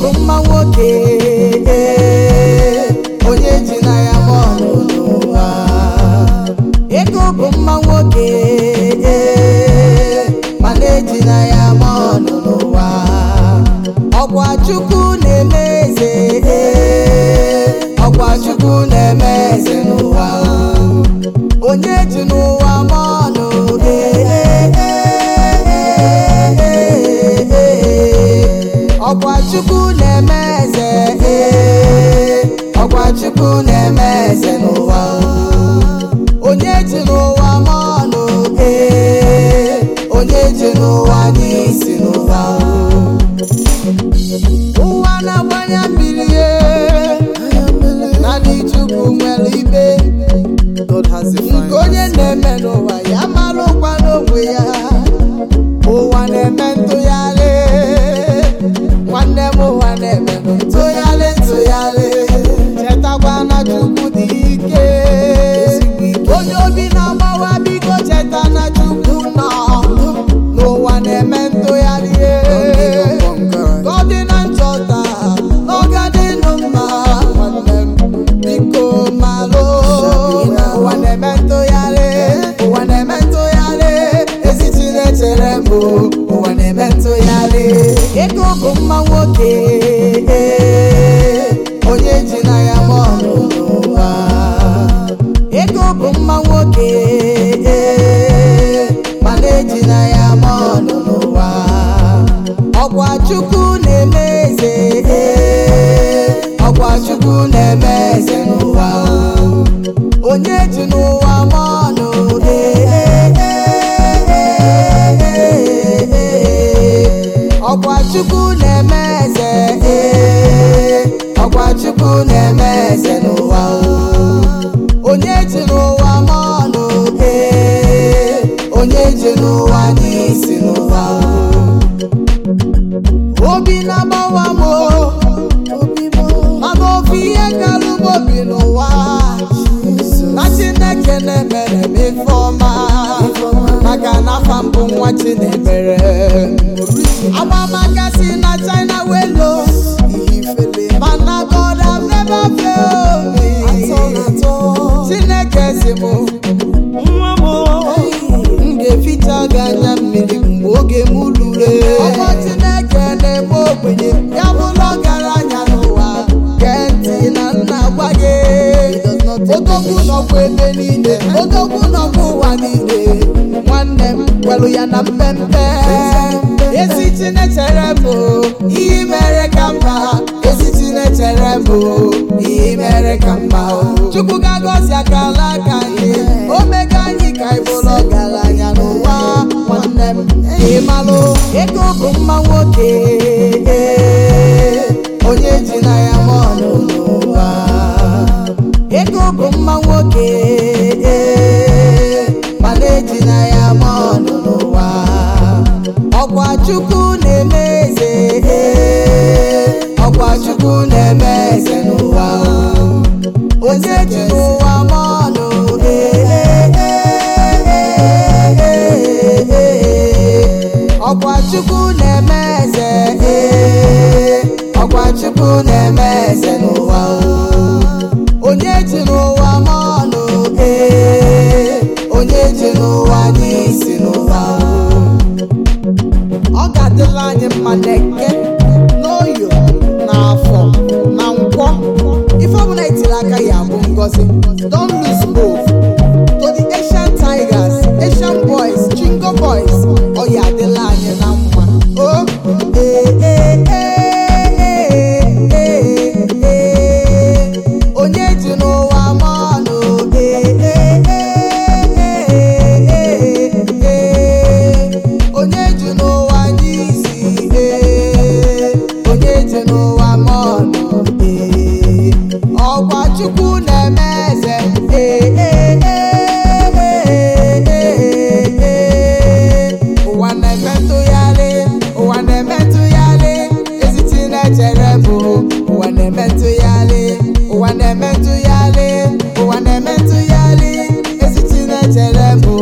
bụ mma nwoke onye ji na ya bọọlụ n'ụwa ego bụ mma nwoke mana eji na ya bọọlụ n'ụwa ọkwa chukwu na-eme eze ọkwa chukwu na-eme eze n'ụwa onye ji n'ụwa mọọlụ ọkwa chukwu na-eme eze ọkwa chukwu na-eme eze n'ụwa onye ji n'ụwa mọọlụ onye ji n'ụwa n'isi n'ụwa ụwa na-agbanye mmiri naanị chukwu nwere ibe God has a nke onye na-eme n'ụwa ya marụkwa n'onwe ya ụwa na-eme ntụgharị nwanne m ụwa na-eme ntụgharị ntụgharị chetakwa na chukwu dị ike onye obi na-agbawa biko cheta na chukwu nọ n'ụwa na-eme ntụgharị Gọdị na nchọta n'ọgadịnụ mma nwanne m biko malụ ụwa na-eme ntụgharị ụwa na-eme ntụgharị ezi Chinechere m ụwa na-eme ntụgharị ego bụ mma nwoke onye ji na ya bọọlụ n'ụwa ego bụ mma nwoke mana eji na ya bọọlụ n'ụwa ọkwa chukwu na-eme eze ọkwa chukwu na-eme eze n'ụwa onye ji n'ụwa mọọlụ ọkwa chukwu na-eme eze ọkwa chukwu na-eme eze n'ụwa onye ji n'ụwa mọọlụ onye ji n'ụwa n'isi n'ụwa obi na-agbawa m mana ofe ihe karịrị m obi n'ụwa na chineke na-emere m ife ọma maka na afa mbụ nwa chinemere agbamaka si na china welo mana god have never failed me chineke si m nwa m m ga-eficha gị anya mmiri mgbe oge m ruru ọkọ chineke na-eme ogbenye ya bụrụ ọgaranya n'ụwa gee ntị na nna gwa gị odogwu nọkwa ebe niile odogwu nọkwa ụwa niile nwanne m kwelu ya na mpempe ezi chinechere m ihe mere ka mma ezi chinechere m ihe mere ka mma chukwu ga-agọzi akala aka anyị omega anyị ka anyị bụrụ ọgaranya n'ụwa nwanne m ịmalụ ego bụ mma nwoke onye ji na ya mọọlụ n'ụwa ego bụ mma nwoke mana eji na ya mọọlụ n'ụwa ọkwa chukwu na-eme eze ọkwa chukwu na-eme eze n'ụwa onye ji n'ụwa mọọlụ ọkwa chukwu na-eme eze ọkwa chukwu na-eme eze n'ụwa onye ji n'ụwa mọọlụ onye ji n'ụwa n'isi n'ụwa ọ ga-adịla anyị mma n'eke n'oyo n'afọ na nkwọ ife ọbụla etiri aka ya bụ ngozi don lose hope to the asian tigers asian boys chingo boys ọ ya adịla anyị na mma o ee ee ee ee ee onye ji n'ụwa mọọlụ ee ee ee ee onye ji n'ụwa n'isi ee onye ji n'ụwa mọọlụ ee ọkwa chukwu na-eme eze ee ee ee ee ụwa na-eme ntụgharị ụwa na-eme ntụgharị ezi Chinechere bụ ụwa na-eme ntụgharị ụwa na-eme ntụgharị ụwa na-eme ntụgharị ezi Chinechere bụ